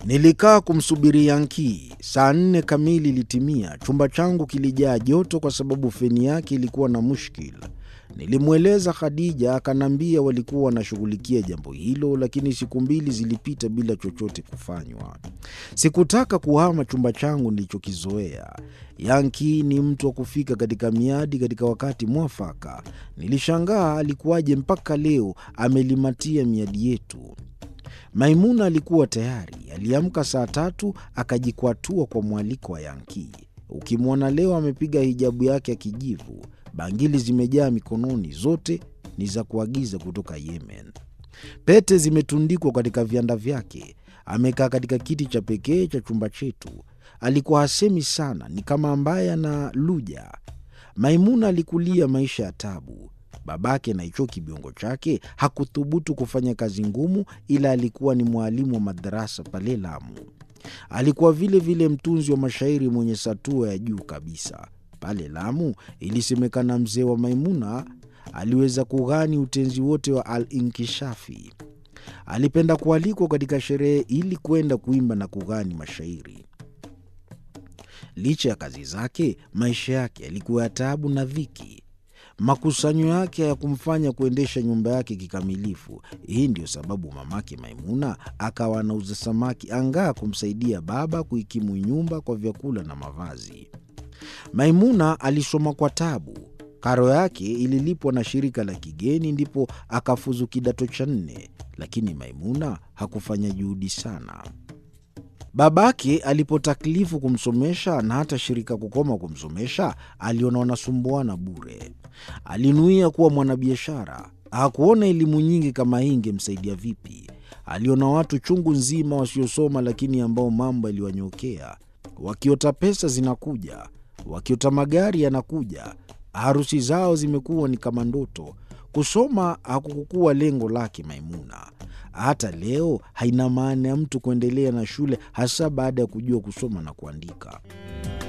Nilikaa kumsubiri Yankii. Saa nne kamili ilitimia. Chumba changu kilijaa joto kwa sababu feni yake ilikuwa na mushkil. Nilimweleza Khadija, akaniambia walikuwa wanashughulikia jambo hilo, lakini siku mbili zilipita bila chochote kufanywa. Sikutaka kuhama chumba changu nilichokizoea. Yankii ni mtu wa kufika katika miadi katika wakati mwafaka. Nilishangaa alikuwaje mpaka leo amelimatia miadi yetu. Maimuna alikuwa tayari, aliamka saa tatu akajikwatua kwa mwaliko wa Yankii. Ukimwona leo amepiga hijabu yake ya kijivu, bangili zimejaa mikononi, zote ni za kuagiza kutoka Yemen. Pete zimetundikwa katika vianda vyake. Amekaa katika kiti cha pekee cha chumba chetu. Alikuwa hasemi sana, ni kama ambaye ana luja. Maimuna alikulia maisha ya tabu. Babake na hicho kibiongo chake hakuthubutu kufanya kazi ngumu, ila alikuwa ni mwalimu wa madarasa pale Lamu. Alikuwa vile vile mtunzi wa mashairi mwenye satua ya juu kabisa. Pale Lamu ilisemekana mzee wa Maimuna aliweza kughani utenzi wote wa Al-Inkishafi. Alipenda kualikwa katika sherehe ili kwenda kuimba na kughani mashairi. Licha ya kazi zake, maisha yake yalikuwa ya taabu na dhiki. Makusanyo yake hayakumfanya kuendesha nyumba yake kikamilifu. Hii ndiyo sababu mamake Maimuna akawa anauza samaki angaa kumsaidia baba kuikimu nyumba kwa vyakula na mavazi. Maimuna alisoma kwa tabu. Karo yake ililipwa na shirika la kigeni, ndipo akafuzu kidato cha nne, lakini Maimuna hakufanya juhudi sana. Babake alipotaklifu kumsomesha na hata shirika kukoma kumsomesha, aliona wanasumbuana bure. Alinuia kuwa mwanabiashara. Hakuona elimu nyingi kama hii ingemsaidia vipi. Aliona watu chungu nzima wasiosoma, lakini ambao mambo yaliwanyokea, wakiota pesa zinakuja, wakiota magari yanakuja, harusi zao zimekuwa ni kama ndoto. Kusoma hakukukuwa lengo lake Maimuna. Hata leo haina maana ya mtu kuendelea na shule, hasa baada ya kujua kusoma na kuandika.